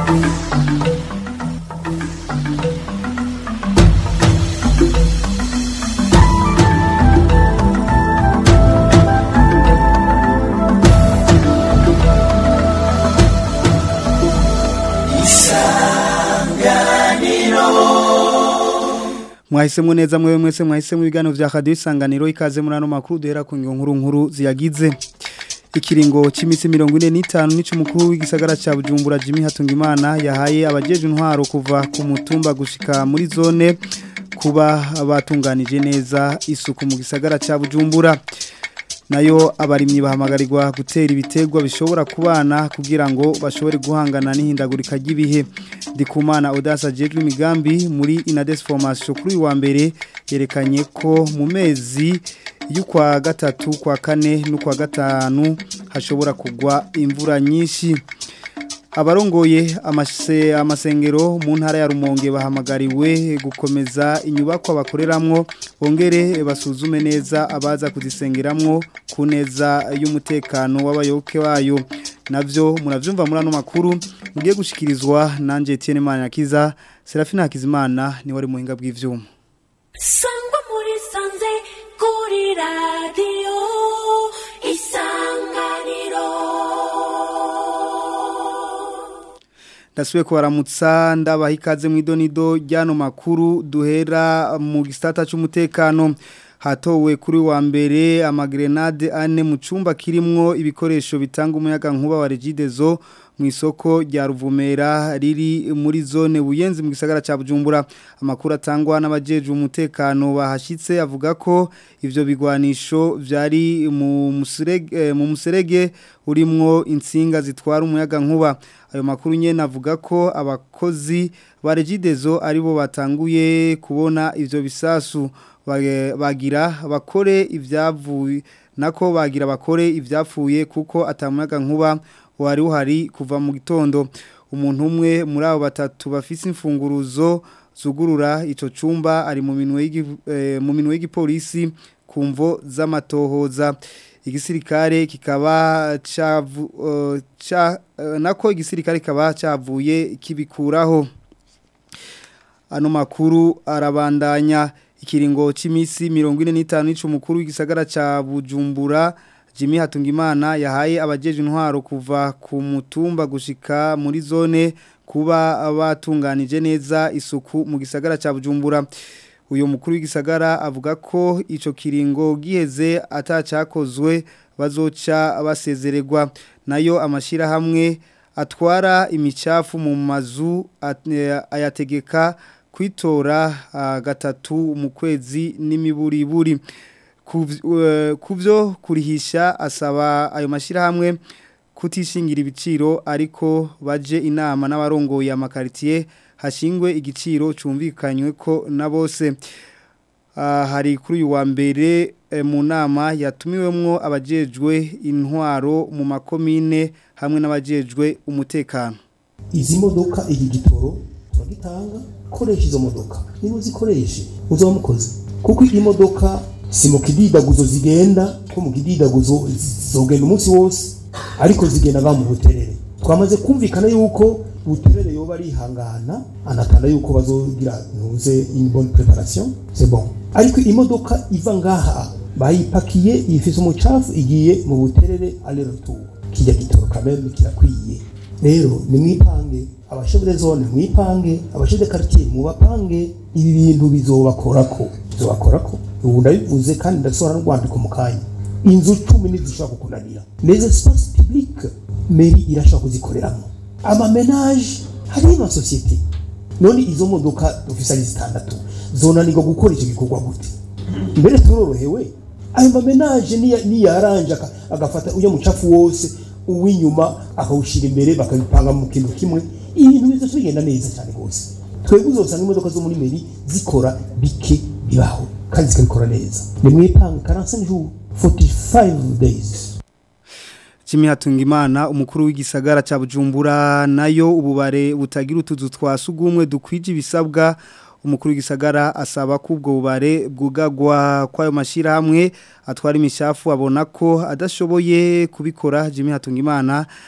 mwahisemo neza mwewe mwese mwahisemo ibiganiro vya radio isanganiro ikaze muri ano makuru duhera ku nkuru nkuru ziyagize ikiringo c'imisi 45 nico mukuru w'igisagara ca Bujumbura Jimmy Hatungimana yahaye abajeje intwaro kuva ku mutumba gushika muri zone kuba abatunganije neza isuku mu gisagara ca Bujumbura nayo abarimyi bahamagarirwa gutera ibitegwa bishobora kubana kugira ngo bashobore guhangana n'ihindagurika ry'ibihe ndikumana odasa jejwe imigambi muri inades formation kuri wa mbere yerekanye ko mu mezi y'ukwa gatatu kwa kane n'ukwa gatanu hashobora kugwa imvura nyinshi abarongoye amase amasengero mu ntara ya Rumonge bahamagariwe gukomeza inyubako bakoreramwo bongere basuzume neza abaza kuzisengeramwo ku neza y'umutekano w'abayoboke bayo navyo muravyumva muri ano makuru mugiye gushikirizwa nanje Etienne Manyakiza Serafina Hakizimana ni wari muhinga bw'ivyuma Sangwa muri sanze kuri radio isanganiro Ndasubiye kubaramutsa ndabaha ikaze mu idonido ryano makuru duhera mu gisata cy'umutekano hatowe kuri wa mbere amagrenade ane mu cyumba kirimwo ibikoresho bitanga umuyaga nkuba wa Regidezo mu isoko rya Ruvumera riri muri zone buyenzi mu gisagara ca Bujumbura amakuru atangwa n'abajeje umutekano bahashitse avuga ko ivyo bigwanisho vyari mu muserege mu muserege urimwo insinga zitwara umuyaga nkuba ayo makuru nyene avuga ko abakozi ba Regidezo aribo batanguye kubona ivyo bisasu bagira bakore ibyavuye nako bagira bakore ibyapfuye kuko atamuyaga nkuba wari uhari kuva mu gitondo umuntu umwe muri abo batatu bafise imfunguruzo zugurura icyo cyumba ari mu minwe y'igipolisi ku mvo z'amatohoza igisirikare kikaba nako igisirikare kikaba cyavuye kibikuraho ano makuru arabandanya ikiringo c'imisi 45 n'ico mukuru w'igisagara ca Bujumbura Jimmy Hatungimana yahaye abajeje intwaro kuva ku mutumba gushika muri zone kuba abatunganije neza isuku mu gisagara ca Bujumbura uyo mukuru w'igisagara avuga ko ico kiringo giheze atacakozwe bazoca basezererwa nayo amashira hamwe atwara imicafu mu mazu ayategeka kwitora gatatu mu kwezi n'imiburiburi kubyo kurihisha asaba ayo mashyirahamwe kutishingira ibiciro ariko baje inama n'abarongoye amakaritiye hashingwe igiciro cyumvikanywe ko na bose hari kuri uyu wa mbere mu nama yatumiwemwo abajejwe intwaro mu makomine hamwe n'abajejwe umutekano izi modoka iki gitoro turagitanga koresha izo modoka niba uzikoreshe uzaba mukoze kuko iyi modoka si mu kididaguzo zigenda ko mu kididaguzo zogenda umunsi wose ariko zigenda ba mu buterere twamaze kumvikana yuko buterere yoba arihangana anakanda yuko bazogira ntuze une bonne préparation c'est bon ariko imodoka iva ngaha bayipakiye ifise umucafu igiye mu buterere aller retour kijya gitoro kameme kirakwiye rero ni mwipange abashebure zone mwipange abashebure quartier mubapange ibi bintu bizobakorako bizobakorako ubu ndabivuze kandi ndasohora n'urwandiko mu kanya inzu cumi ntizishobora kukunanira les espaces publics meri irashobora kuzikoreramo amamenage hariyo amasosiyete none izo modoka dufise ari zitandatu zonanirwa gukora icyo gikorwa gute mbere turorohewe ayo mamenage niyaranje agafata ujya mucafu wose uw'inyuma akawushyira imbere bakabipanga mu kintu kimwe ibintu biza bigenda neza cyane rwose twebwe uzosanga imodoka zo muri meri zikora bike bibaho kandi zikabikora neza ni mwipanga karansa jours 45 days Jimmy Hatungimana umukuru w'igisagara ca Bujumbura nayo ububare butagira utuzu twasugumwe dukwije ibisabwa umukuru w'igisagara asaba ko ubwo bubare bwugagwa kwayo mashira hamwe atwara imishafu abona ko adashoboye kubikora Jimmy Hatungimana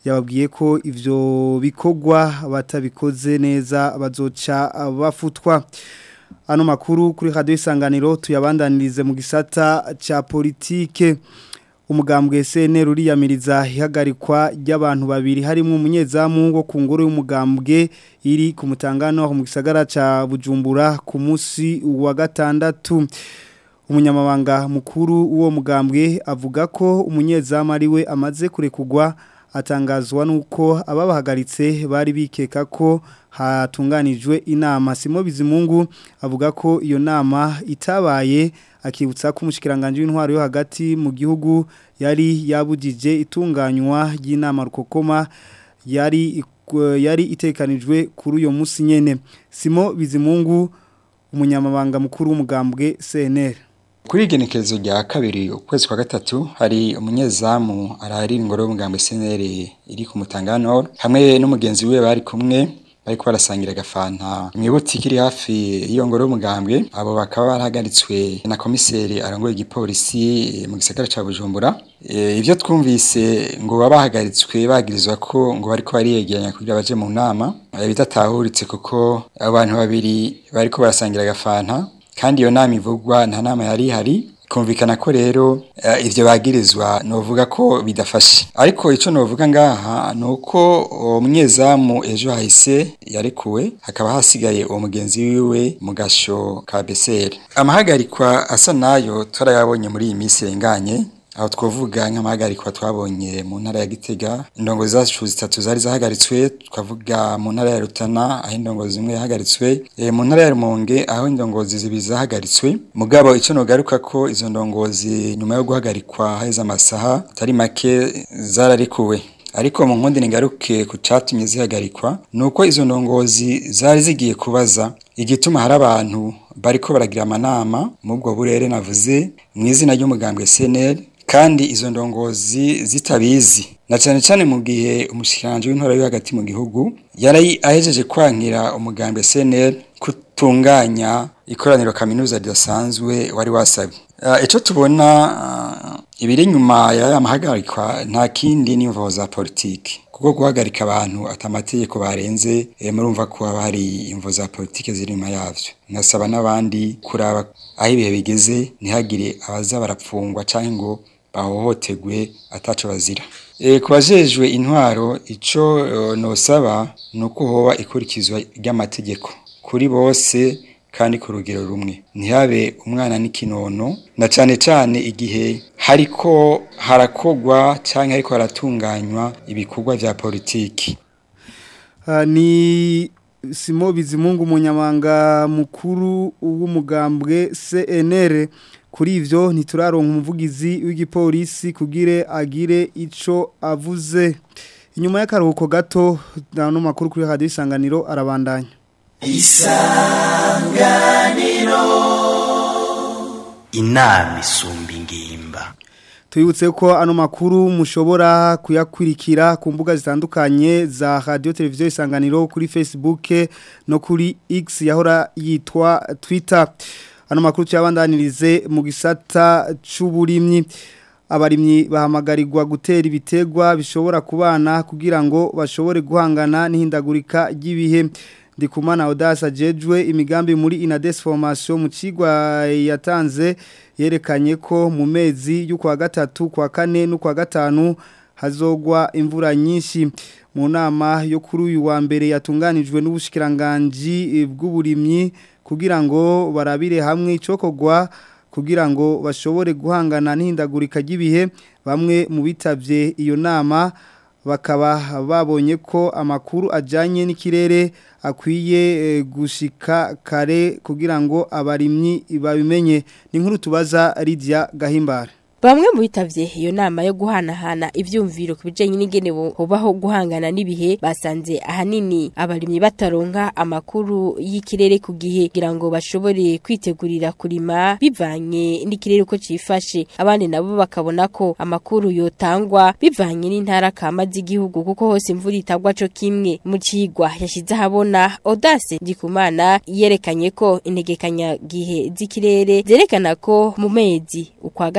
yababwiye ko ivyo bikorwa batabikoze neza bazoca bafutwa ano makuru kuri radio isanganiro tuyabandanirize mu gisata ca politike umugambwe SNL uriyamiriza ihagarikwa ry'abantu babiri harimo umunyezamu wo ku ngoro y'umugambwe iri ku mutangano mu gisagara ca Bujumbura ku munsi wa gatandatu umunyamabanga mukuru w'uwo mugambwe avuga ko umunyezamu ari we amaze kurekugwa atangazwa nuko ababahagaritse bari bikeka ko hatunganijwe inama Simo Bizimungu avuga ko iyo nama itabaye akibutsa ko umushikiranganje w'intwaro yo hagati mu gihugu yari yabujije itunganywa ry'inama rukokoma yari yari itekanijwe kuri uyo munsi nyene Simo Bizimungu umunyamabanga mukuru w'umugambwe CNR kuri igenekerezo rya kabiri ukwezi kwa gatatu hari umunyezamu arahari ingoro y'umugambi SNL iri ku Mutangano hamwe n'umugenzi we bari kumwe bariko barasangira agafanta mwibutse kiri hafi y'iyo ngoro y'umugambwe abo bakaba barahagaritswe na komiseri arongoye igipolisi mu gisagara ca Bujumbura e, ivyo twumvise ngo babahagaritswe bagirizwa ko ngo bariko bariyegeranya kugira baje mu nama bidatahuritse kuko abantu babiri bariko barasangira agafanta kandi iyo nama ivugwa nta nama yari ihari kumvikana ko rero uh, ivyo bagirizwa novuga ko bidafashe ariko ico novuga ngaha nuko umunyezamu ejo hahise yarekuwe hakaba hasigaye uwo mugenzi wiwe mu gasho ka BCR amahagarikwa asa nayo turayabonye muri iyi minsi irenganye aho twavuga nk'amahagarikwa twabonye mu ntara ya Gitega indongozi zacu zitatu zari zahagaritswe twavuga mu ntara ya Rutana aho indongozi zimwe yahagaritswe e, mu ntara ya Rumonge aho indongozi zibiri zahagaritswe mugabo ico nogaruka ko izo ndongozi nyuma yo guhagarikwa haheze amasaha atari make zararikuwe ariko mu nkundi ningaruke ku catumye zihagarikwa nuko izo ndongozi zari zigiye kubaza igituma hari abantu bariko baragira amanama mu bwo burere navuze mu izina ry'umugambwe SNL kandi izo ndongozi zitabizi na cyane cyane mu gihe umushikiranje w'intore yo hagati mu gihugu yari ahejeje kwankira umugambwe SNL kutunganya ikoraniro kaminuza ridasanzwe wari wasabye uh, ico tubona uh, ibiri nyuma ya mahagarikwa nta kindi n'imvo za politiki kuko guhagarika abantu atamategeko barenze e, murumva ko haba hari imvo za politiki ziri nyuma yavyo nasaba n'abandi kuraba aho ibihe bigeze ntihagire abaza barapfungwa canke ngo bahohotegwe ataco bazira e, kubajejwe intwaro ico uh, nosaba nuko hoba ikurikizwa ry'amategeko kuri bose kandi ku rugero rumwe ntihabe umwana n'ikinono na cyane cyane igihe hariko harakogwa cyangwa hariko haratunganywa ibikorwa vya politiki uh, ni Simo Bizimungu umunyamanga mukuru w'umugambwe CNR kuri ivyo ntituraronka umuvugizi w'igipolisi kugire agire ico avuze inyuma y'akaruhuko gato no makuru kuri radio isanganiro arabandanya isanganiro inama isumba ingimba Tuyibutse ko ano makuru mushobora kuyakurikira ku mbuga zitandukanye za radio televiziyo isanganiro kuri Facebook no kuri X yahora yitwa Twitter ano makuru cyabandanirize mu gisata c'uburimyi abarimyi bahamagarirwa gutera ibitegwa bishobora kubana kugira ngo bashobore guhangana n'ihindagurika ry'ibihe ndikumana Odasa jejwe imigambi muri Inades formation mu cigwa yatanze yerekanye ko mu mezi y'ukwa gatatu kwa kane no kwa gatanu hazogwa imvura nyinshi mu nama yo kuri uyu wa mbere yatunganijwe n'ubushikiranganje bw'uburimyi kugira ngo barabire hamwe icokogwa kugira ngo bashobore guhangana n'ihindagurika ry'ibihe bamwe mu bitavye iyo nama bakaba babonye ko amakuru ajyanye n'ikirere akwiye gushika kare kugira ngo abarimyi babimenye ni nkuru tubaza Lydia gahimbara Bamwe mu bitavye iyo nama yo guhanahana ivyumviro kubijanye n'ingene hobaho guhangana n'ibihe basanze ahanini abarimyi bataronka amakuru y'ikirere ku gihe kugira ngo bashobore kwitegurira kurima bivanye n'ikirere uko cifashe abandi nabo bakabona ko amakuru yotangwa bivanye n'intara kama z'igihugu kuko hose imvura itagwa co kimwe mu cigwa yashize ahabona Audace Ndikumana yerekanye ko integekanya gihe z'ikirere zerekana ko mu mezi ukwa gatatu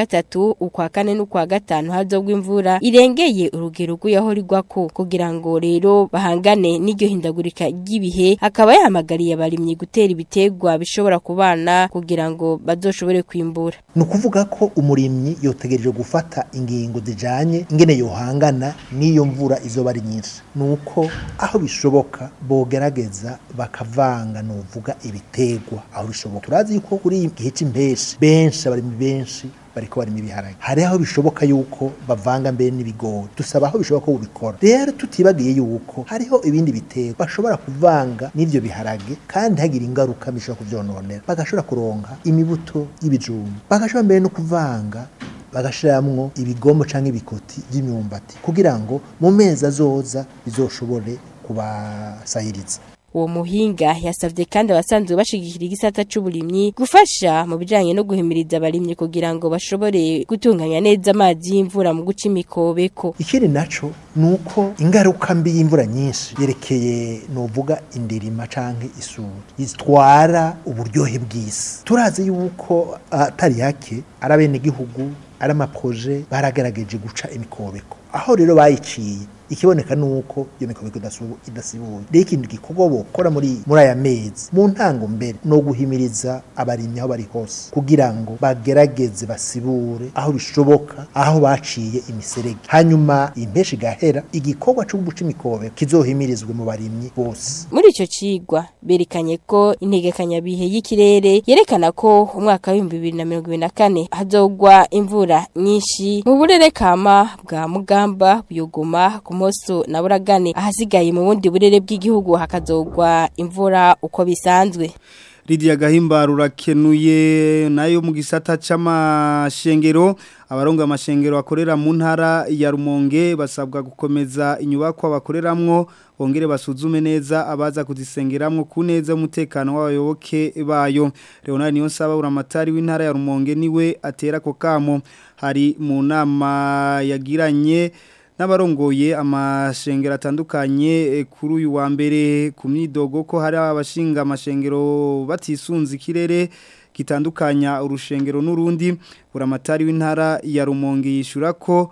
gatatu ukwa kane n'ukwa gatanu hazogwa imvura irengeye urugero rw'aho rigwako kugira ngo rero bahangane n'iryo hindagurika ry'ibihe akaba yahamagariye abarimyi gutera ibitegwa bishobora kubana kugira ngo bazoshobore kwimbura ni ukuvuga ko umurimyi yotegereje gufata ingingo zijanye ingene yohangana n'iyo mvura izoba ari nyinshi ni uko aho bishoboka bogerageza bakavanga nuvuga ibitegwa aho bishoboka turazi yuko kuri iyi gihe c'impeshi benshi abarimyi benshi bariko barimo ibiharage hari aho bishoboka yuko bavanga mbere n'ibigori dusaba aho bishoboka ko ubikora rero tutibagiye yuko hariho ibindi bitego bashobora kuvanga n'ivyo biharage kandi hagira ingaruka bishobora kuvyononera bagashobora kuronka imibuto y'ibijumba bagashobora mbere no kuvanga bagashiramwo ibigombo canke ibikoti vy'imyumbati kugira ngo mu mezi azoza bizoshobore kubasahiriza uwo muhinga yasavye kandi abasanzwe bashigikira igisata c'uburimyi gufasha mu bijanye no guhimiriza abarimyi kugira ngo bashobore gutunganya neza amazi y'imvura mu guca imikobeko ikindi naco nuko ingaruka mbi y'imvura nyinshi yerekeye novuga indirima canke isuri zitwara uburyohe bw'isi turazi yuko atari hake ari abenegihugu ari amaproje baragerageje guca imikobeko aho rero bayiciye ikiboneka nuko iyo mikobeko idasibuye rero ikintu gikorwa bokora muri muri aya mezi mu ntango mbere no guhimiriza abarimyi aho bari hose kugira ngo bagerageze basibure aho bishoboka aho baciye imiserege hanyuma impeshi gahera igikorwa cyo guca imikobeko kizohimirizwe mu barimyi bose muri ico cigwa berekanye ko integekanyabihe y'ikirere yerekana ko umwaka w'ibihumbi bibiri na mirongo ibiri na kane hazogwa imvura nyinshi mu burere kama bwa mugamba buyogoma ku moso na buragane ahasigaye mu bundi burere bw'igihugu hakazogwa imvura uko bisanzwe Lydia Gahimba rurakenuye nayo mu gisata c'amashengero abarongo amashengero akorera mu ntara ya Rumonge basabwa gukomeza inyubako bakoreramwo bongere basuzume neza abaza kuzisengeramwo ku neza umutekano w'abayoboke bayo Leonard Niyonsaba uramatari w'intara ya Rumonge niwe atera ko kamo hari mu nama yagiranye n'abarongoye amashengero atandukanye kuri uyu wa mbere ku myidogo ko hari abashinga amashengero batisunze ikirere gitandukanya urushengero n'urundi buramatari w'intara ya Rumonge yishura ko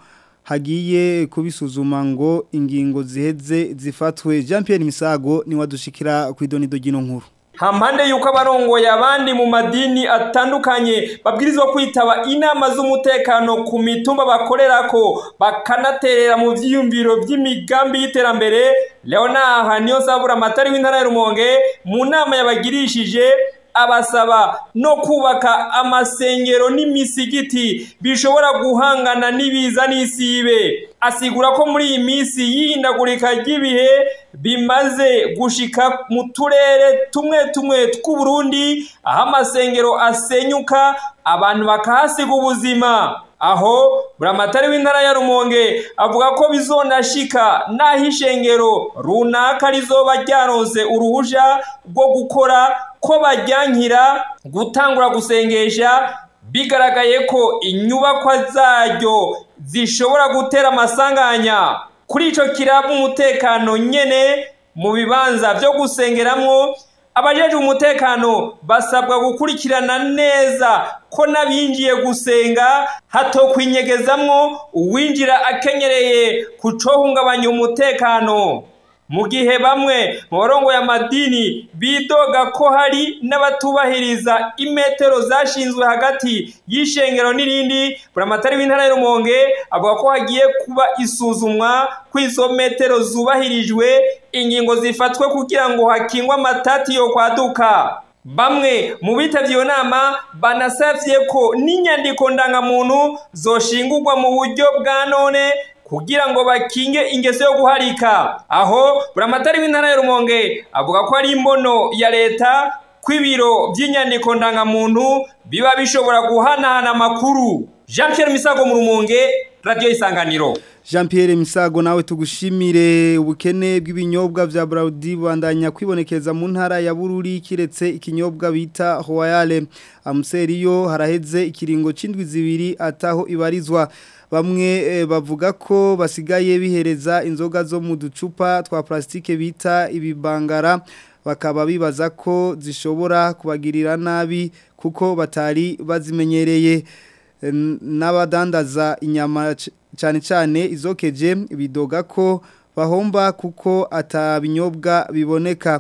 hagiye kubisuzuma ngo ingingo ziheze zifatwe Jean Pierre Misago ni wadushikira ku idonido gino nkuru hampande yuko abarongoye abandi mu madini atandukanye babwirizwa kwitaba inama z'umutekano ku mitumba bakorerako bakanaterera mu vyiyumviro vy'imigambi y'iterambere Leonard niyo sabura amatari w'intara ya Rumonge mu nama yabagirishije abasaba no kubaka amasengero n'imisigiti bishobora guhangana n'ibiza n'isibe asigura ko muri iyi minsi y'ihindagurika ry'ibihe bimaze gushika mu turere tumwe tumwe tw'uburundi aho amasengero asenyuka abantu bakahasiga ubuzima aho buramatari w'intara ya rumonge avuga ko bizonashika n'aho ishengero runaka rizoba ryaronse uruhusha rwo gukora ko bajyankira gutangura gusengesha bigaragaye ko inyubakwa zaryo zishobora gutera amasanganya kuri icyo kiraba umutekano nyine mu bibanza byo gusengeramwo abajeje umutekano basabwa gukurikirana neza ko n'abinjiye gusenga hatokwinyegezamwo uwinjira akenyereye kucohungabanya umutekano mu gihe bamwe mu barongoye amadini bidoga ko hari n'abatubahiriza imetero zashinzwe hagati y'ishengero n'irindi buramatari w'intara ya Rumonge avuga ko hagiye kuba isuzumwa ko izo metero zubahirijwe ingingo zifatwe kugira ngo hakingwe amatati yo kwaduka bamwe mu bitavye iyo nama banasavye ko n'inyandiko ndangamuntu zoshingurwa mu buryo bwa none kugira ngo bakinge ingeso yo guharika aho buramatari w'intara ya Rumonge avuga ko ari imbono ya leta kw'ibiro by'inyandiko ndangamuntu biba bishobora guhanahana amakuru Jean Pierre Misago mu Rumonge Radio Isanganiro Jean Pierre Misago nawe tugushimire ubukene bw'ibinyobwa vya Braudi bandanya kwibonekeza mu ntara ya Bururi kiretse ikinyobwa bita Royale Amseriyo haraheze ikiringo cindwi zibiri ataho ibarizwa bamwe bavuga ko basigaye bihereza inzoga zo mu ducupa twa plastike bita ibibangara bakaba bibaza ko zishobora kubagirira nabi kuko batari bazimenyereye eh, n'abadandaza inyama c- cyane cyane izokeje bidoga ko bahomba kuko atabinyobwa biboneka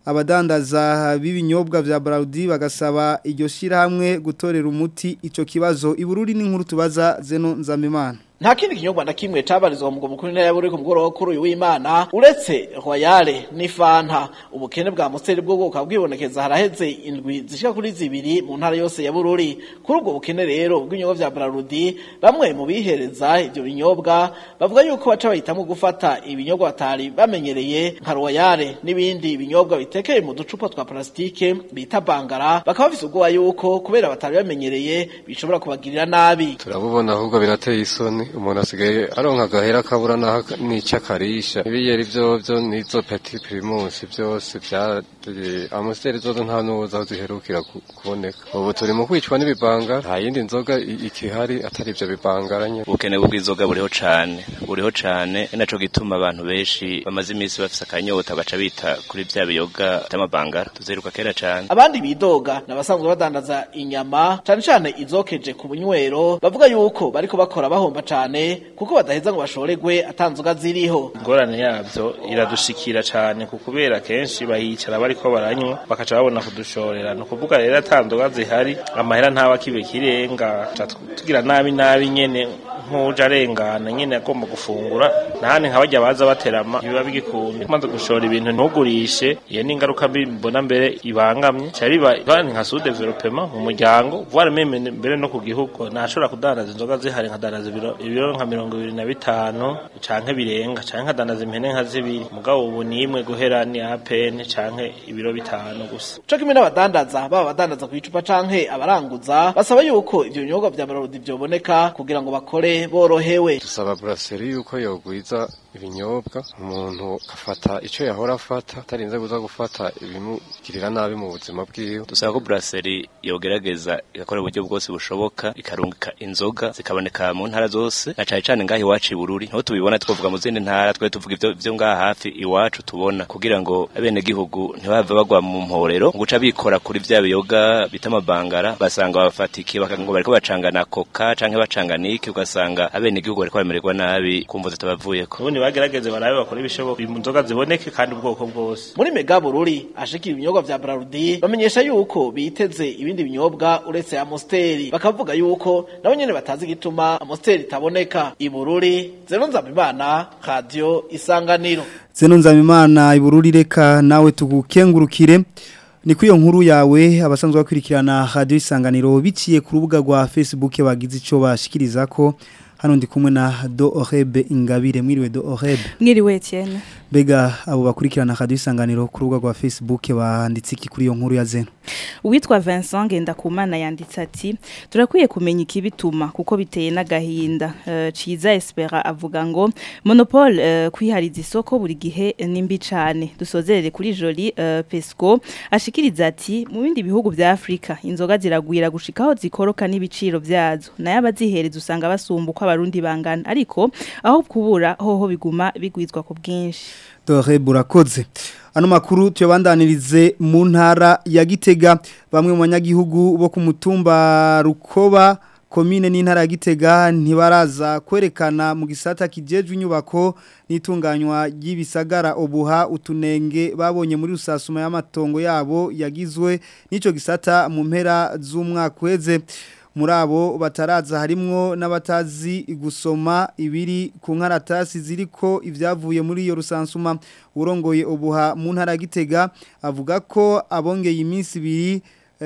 abadandaza b'ibinyobwa vya Braudi bagasaba iryo shirahamwe gutorera umuti ico kibazo ibururi n'inkuru tubaza zeno nzamimana nta kindi kinyobwa na kimwe cabarizwa mu mukuru ntara y'aburi ku mugoroba kuri uyu w'Imana uretse Royale n'Ifanta ubukene bwa Musteri bwo bwoka bwibonekeza haraheze indwi zishika kuri zibiri mu ntara yose ya Bururi kuri ubwo bukene rero bw'inyobwa vya Brarudi bamwe mu bihereza ivyo binyobwa bavuga yuko baca bahitamwo gufata ibinyobwa batari bamenyereye nka Royale n'ibindi binyobwa bitekeye mu ducupa twa plastike bita bangara bakaba bafise ubwoba yuko kubera batari bamenyereye bishobora kubagirira nabi turabubona ahubwo birateye isoni umuntu asigaye aronka agahera kabura naho n'icyo akarisha ibiyeri byo byo n'izo peti pirimusi byose bya amusiteri zozo nta n'uwoza aho ziherukira ku- kuboneka ubu turi mu kwicwa n'ibibanga nta yindi nzoga i- ikihari atari ibyo bibangaranye ubukene bw'inzoga buriho cane buriho cane ni naco gituma abantu benshi bamaze iminsi bafise akanyota baca bita kuri vya biyoga vy'amabangara tuzeruka kera cane abandi bidoga n'abasanzwe badandaza inyama cane cane izokeje ku bunywero bavuga yuko bariko bakora bahomba cane kuko badaheza ngo bashoregwe atanzoga ziriho ingorane yabyo iradushikira cyane ku kubera kenshi bahicara bariko baranywa bakaca babona kudushorera ni ukuvuga rero atandoga zihari amahera ntaba kibe kirenga ca tugira nabi nabi nyene nk'uje arengana nyene agomba gufungura nahandi nka barya baza baterama biba bigikunda umaze gushora ibintu ntugurishe iyo ni ingaruka mbi mbona mbere ibangamye ca biba bani nka sous developement mu muryango voire meme mbere no ku gihugu nashobora kudandaza inzoga zihari nkadandaza ibiro ibiro nka mirongo ibiri na bitanu canke birenga canke nkadandaza impene nka zibiri mugabo ubu ni imwe guhera ni apene canke ibiro bitanu gusa co kimwe n'abadandaza baba abadandaza ku icupa canke abaranguza basaba yuko ivyo binyobwa vya Brarudi vyoboneka kugira ngo bakore borohewe dusaba buraseri yuko yogwiza ibinyobwa umuntu afata icyo yahora afata atarinze kuza gufata ibimugirira nabi mu buzima bwiwe dusaba ko brasserie yogerageza igakora uburyo bwose bushoboka ikarungika inzoga zikaboneka mu ntara zose na cane cane ngaho iwacu i Bururi niho tubibona twavuga mu zindi ntara twe tuvuga ivyo vyo ngaha hafi iwacu tubona kugira ngo abene gihugu ntibave bagwa mu mporero ngo uca bikora kuri vya biyoga bita amabangara basanga bafatiki bakango bariko bacangana koka canke bacangana iki ugasanga abene gihugu bariko bamererwa nabi kumva zitabavuyeko ubundi bagerageze barabe bakora ibishoboka inzoga ziboneke kandi ubwoko bwose muri mega bururi ashikira ibinyobwa vya Brarudi bamenyesha yuko biteze ibindi binyobwa uretse Amosteri bakavuga yuko nabo nyene batazi gituma Amosteri itaboneka i Bururi zero nzabimana radio isanganiro Zeno nzamimana ibururi reka nawe tugukengurukire ni kuri iyo nkuru yawe abasanzwe bakurikirana radio isanganiro biciye ku rubuga rwa Facebook bagize ico bashikiriza ko hano ndi kumwe na Do Orebe Ingabire mwiriwe Do Orebe mwiriwe Etienne Bega abo bakurikirana radio isanganiro ku rubuga rwa Facebook banditse iki kuri iyo nkuru ya Zeno Uwitwa Vincent Ngendakumana yanditse ati turakwiye kumenya ikibituma kuko biteye n'agahinda uh, Ciza Espera avuga ngo monopole uh, kwihariza isoko buri gihe nimbi cane dusozerere kuri Joli uh, Pesco ashikiriza ati mu bindi bihugu vya Afrika inzoga ziragwira gushikaho zikoroka n'ibiciro vyazo naye abazihereza usanga basumba uko abarundi bangana ariko aho kubura hoho biguma bigwizwa ku bwinshi Dore burakoze ano makuru tuyabandanirize mu ntara ya Gitega bamwe mu banyagihugu bo ku mutumba Rukoba komine n'intara ya Gitega ntibaraza kwerekana mu gisata kijejwe inyubako n'itunganywa ry'ibisagara obuha utunenge babonye muri rusasuma y'amatongo yabo yagizwe n'ico gisata mu mpera z'umwaka weze muri abo bataraza harimwo n'abatazi gusoma ibiri ku nkaratasi ziriko ibyavuye muri iyo rusansuma urongoye ubuha mu ntara gitega avuga ko abongeye iminsi ibiri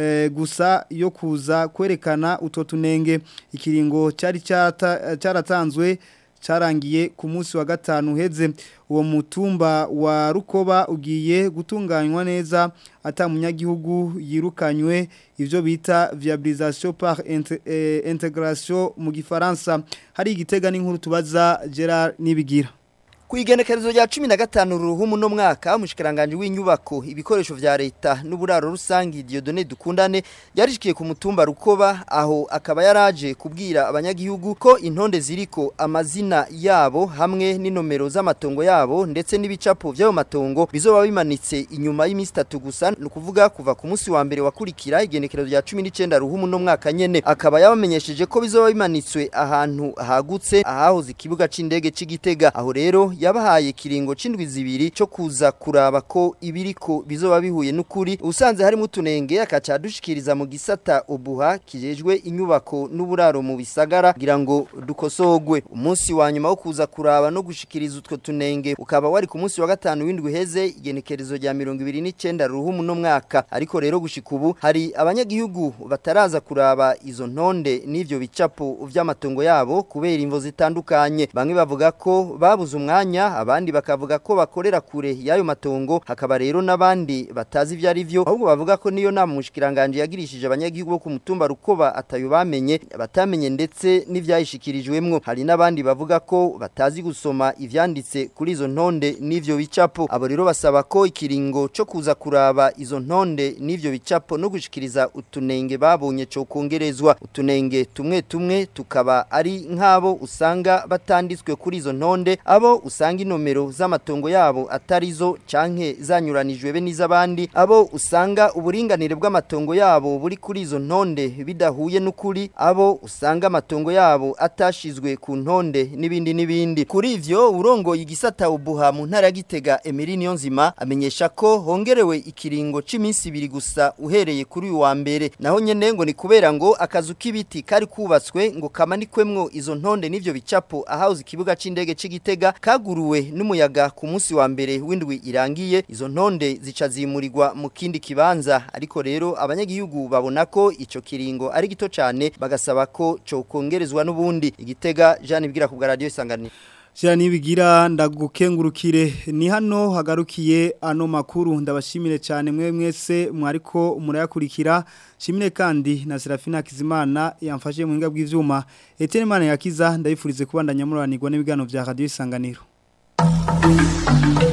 gusa yo kuza kwerekana utwo tunenge ikiringo cyari cyaratanzwe cyarangiye ku munsi wa gatanu uheze uwo mutumba wa rukoba ugiye gutunganywa neza atamunyagihugu yirukanywe ibyo bita viabilisation par integration mu gifaransa hari igitega n'inkuru tubaza Gerard nibigira ku igenekerezo rya 15 ruhumu no mwaka umushikiranganje w'inyubako ibikoresho vya leta n'uburaro rusangi Dieudonné Dukundane yarishikiye ku mutumba rukoba aho akaba yaraje kubwira abanyagihugu ko intonde ziriko amazina yabo hamwe n'inomero z'amatongo yabo ndetse n'ibicapo by'ayo matongo bizoba bimanitse inyuma y'imisi 3 gusa no kuvuga kuva ku munsi wa mbere wakurikira igenekerezo rya 19 ruhumu no mwaka nyene akaba yabamenyesheje ko bizoba bimanitswe ahantu hagutse ahahoze ikibuga c'indege c'igitega aho rero yabahaye kiringo c'indwi zibiri cyo kuza kuraba ko ibiriko bizoba bihuye n'ukuri usanze harimo utunenge akaca dushikiriza mu gisata ubuha kijejwe inyubako n'uburaro mu bisagara kugira ngo dukosogwe umunsi wa nyuma wo kuza kuraba no gushikiriza utwo tunenge ukaba wari ku munsi wa gatanu w'indwi heze igenekerezo rya 29 ruhumu no mwaka ariko rero gushika ubu hari abanyagihugu bataraza kuraba izo ntonde n'ivyo bicapo vy'amatongo yabo kubera imvo zitandukanye bamwe bavuga ko babuze umwanya abandi bakavuga ko bakorera kure y'ayo matongo hakaba rero n'abandi batazi ivyo ari vyo ahubwo bavuga ko niyo nama mushikiranganje yagirishije abanyagihugu bo ku mutumba rukoba atayo bamenye batamenye ndetse n'ivyayishikirijwemwo hari n'abandi bavuga ko batazi gusoma ivyanditse kuri izo ntonde n'ivyo bicapo abo rero basaba ko ikiringo cyo kuza kuraba izo ntonde n'ivyo bicapo no gushikiriza utunenge babonye cyo kongerezwa utunenge tumwe tumwe tukaba ari nk'abo usanga batanditswe kuri izo ntonde abo usanga inomero z'amatongo yabo atarizo canke zanyuranijwe be n'izabandi abo usanga uburinganire bw'amatongo yabo buri kuri izo ntonde bidahuye n'ukuri abo usanga amatongo yabo atashizwe ku ntonde n'ibindi n'ibindi kuri ivyo urongoye igisata ubuha mu ntara ya Gitega Emery Niyonzima amenyesha ko hongerewe ikiringo c'iminsi ibiri gusa uhereye kuri uyu wa mbere naho nyene ngo ni kubera ngo akazu k'ibiti kari kubatswe ngo kamanikwemwo izo ntonde n'ivyo bicapo ahahoze ikibuga c'indege c'igitega kaguruwe n'umuyaga ku munsi wa mbere w'indwi irangiye izo ntonde zica zimurirwa mu kindi kibanza ariko rero abanyagihugu babona ko ico kiringo ari gito cane bagasaba ko cyo kongerezwa n'ubundi igitega Jean Ibwira ku bwa radio isanganiro Shira nibigira ndagukengurukire ni hano hagarukiye ano makuru ndabashimire cyane mwe mwese mwariko murayakurikira shimire kandi na Serafina Kizimana yamfashe mu ngabwe bw'ivyuma Etienne Mana yakiza ndabifurize kubandanya muranirwa n'ibigano vya radio isanganiro